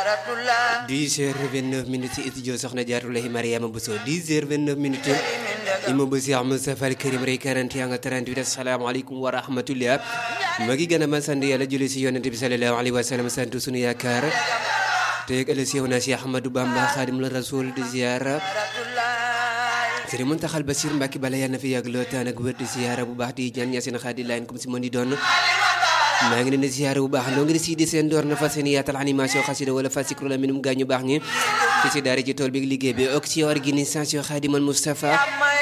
10 heures 29 minutes ci studio soxna Jaaratullahi Mariama Bousso 10 heures 29 minutes ima bu Cheikh Moustapha Al Karim rey 41 nga 38 asalaamaaleykum wa rahmatullah ma ngi gën a ma sant yàlla julli si yonent bi sallallahu alayhi wa sallam sant sunu yaakaar te ëllëg si yow na Cheikh Ahmadou Bamba Xaadim la Rasul di ziara Sëriñ Muntaxal Basiir Mbàkke bala yàlla na fi yàgg loo taan ak wér di ziara bu baax di ñaan ñaaseen xaadi laayeen comme si mën di doon maa ngi leen di ziara bu baax ndoo ngi si di seen door na fas yéene yaatal animation xasida wala fasikru la minum gaañu baax ñi fi si daara ci tool bi liggéey bi ak si organisation Xaadimal Mustafa